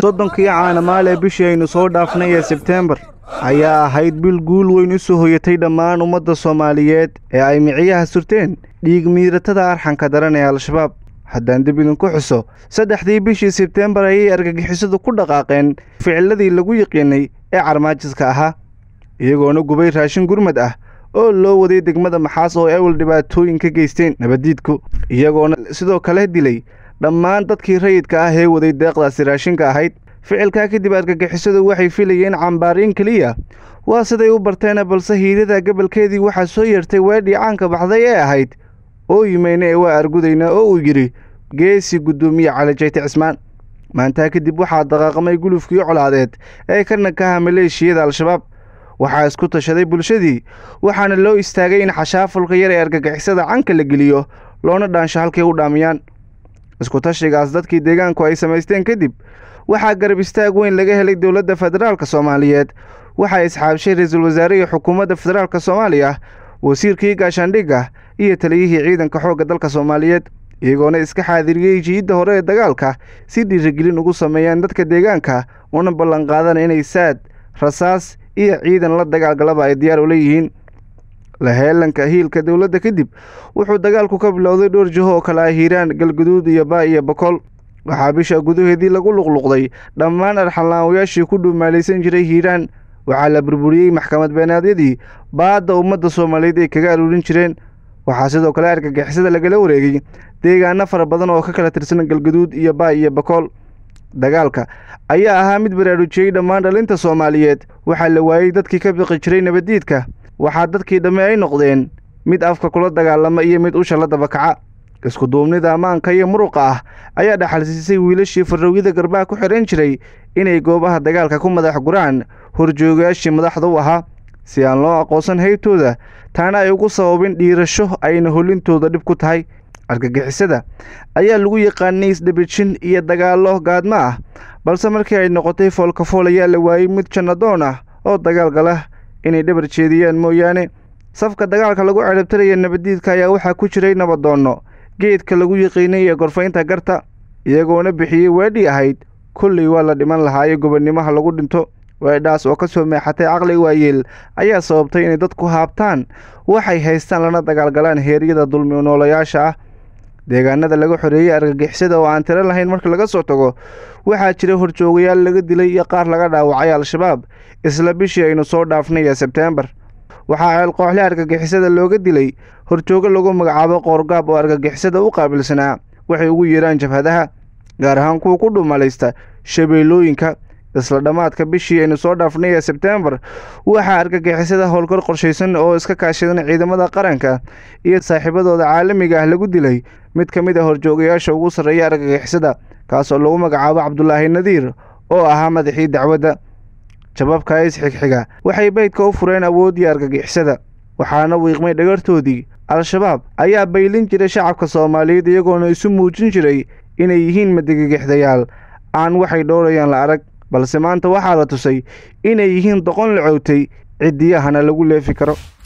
soddonkii caanamaale bishii aynu soo dhaafnay ee sebteembar ayaa ahayd bil guul weyn u soo hoyatay dhammaan ummadda soomaaliyeed ee ay miciyaha surteen dhiig miiratada arxanka daran ee al-shabaab haddaan dib idinku xuso saddexdii bishii sebteembar ayay argagixisadu ku dhaqaaqeen ficiladii lagu yiqiinay ee carmaajiska ahaa iyagoona gubay raashin gurmad ah oo loo waday degmada maxaas oo ewel dhibaatooyin ka geysteen nabaddiidku iyagoona sidoo kale dilay dhammaan dadkii rayidka ah ee waday deeqdaasi raashinka ahayd ficilkaa kadib argagixisadu waxay filayeen cambaariin keliya waa siday u barteena balse hiirada gobolkeedii waxaa soo yeertay weedhii caanka baxday ee ahayd oo yimeyna ee waa argudaynaa oo uu yidhi geesi guddoomiye cali jayte cismaan maantaa kadib waxaa daqaaqmay gulufkii colaadeed ee ka nakaha maleeshiyada al-shabaab waxaa isku tashaday bulshadii waxaana loo istaagay in xashaafulka yar ee argagixisada canka la geliyo loona dhaansho halkay u dhaamiyaan isku tashigaas dadkii deegaanku ay samaysteen kadib waxaa garab istaag weyn laga helay dowladda federaalk soomaaliyeed waxaa isxaabshay ra-iisul wasaarihii xukuumadda federaalk soomaaliya wasiirkii gaashaandhigga iyo taliyihii ciidanka xoogga dalka soomaaliyeed iyagoona iska xaadiriyey jiidda hore ee dagaalka si dhiirigelin ugu sameeyaan dadka deegaanka una ballanqaadana inay saad rasaas iyo ciidan la dagaalgalaba ay diyaar ula yihiin laheelanka hiilka dowladda kadib wuxuu dagaalku ka bilowday dhowr jiho oo kale ah hiiraan galguduud iyo baa iyo bakool waxaa bisha gudaheedii lagu luqluqday dhammaan arxanlaawayaashii ku dhuumaalaysan jiray hiiraan waxaa la burburiyey maxkamad beenaadyadii baadda ummadda soomaaliyeed ay kaga aruurin jireen waxaa sidoo kale argagixisada lagala wareegay deegaano fara badan oo ka kala tirsan galguduud iyo baa iyo bakool dagaalka ayaa ahaa mid baraarujiyey dhammaan dhalinta soomaaliyeed waxaa la waayey dadkii ka biqi jiray nabaddiidka waxaa dadkii dhamme ay noqdeen mid afka kula dagaalama iyo mid usha la dabakaca isku duubnida ammaanka iyo muruqa ah ayaa dhaxalsiisay wiilashii farrowyada garbaha ku xihan jiray inay goobaha dagaalka ku madax guraan horjoogayaashii madaxda u ahaa si aan loo aqoonsan heybtooda taana ay ugu sababin dhiirasho ayna holintooda dhib ku tahay argagixisada ayaa lagu yaqaanay isdhabijin iyo dagaallo gaadmo ah balse markii ay noqotay foolkafool ayaa la waayey mid jannadoon ah oo dagaal gala inay dhabar jeediyaan mooyaane safka dagaalka lagu cerabtaraya nabaddiidka ayaa waxaa ku jiray nabadoonno geedka lagu yiqiinay ee gorfaynta garta iyagoona bixiyey weedhii ahayd kolley waa la dhiman lahaayo gobonnimaha lagu dhinto weedhaas oo ka soo meexatay caqli waayeel ayaa sababtay inay dadku haabtaan waxay haystaan lana dagaalgalaan heeryada dulmi noolayaasha ah deegaanada laga xoreeyey argagixisada oo aan tiro lahayn marka laga soo tago waxaa jira horjoogayaal laga dilay iyo qaar laga dhaawacay al-shabaab isla bishii aynu soo dhaafnay ee sebteembar waxaa ceelqooxle argagixisada looga dilay horjoogo lagu magacaabo qoorgaab oo argagixisada u qaabilsanaa waxay ugu yeeraan jabhadaha gaar ahaan kuwa ku dhumalaysta shabeellooyinka isla dhammaadka bishii aynu soo dhaafnay ee sebteembar waxaa argagixisada howlkar qorshaysan oo iska kaashadan ciidamada qaranka iyo saaxiibadooda caalamiga ah lagu dilay mid ka mid a horjoogayaasha ugu sarreeya argagixisada kaas oo lagu magacaabo cabdulaahi nadiir oo ahaa madaxii dacwadda jababka isxigxiga waxay beydka u fureen awooddii argagixisada waxaana wiiqmay dhagartoodii al-shabaab ayaa baylin jiray shacabka soomaaliyeed iyagoona isu muujin jiray inay yihiin madigagixdayaal aan waxay dhowrayaan la arag balse maanta waxaa la tusay inay yihiin doqon la cowtay ciddiyahana lagu leefi karo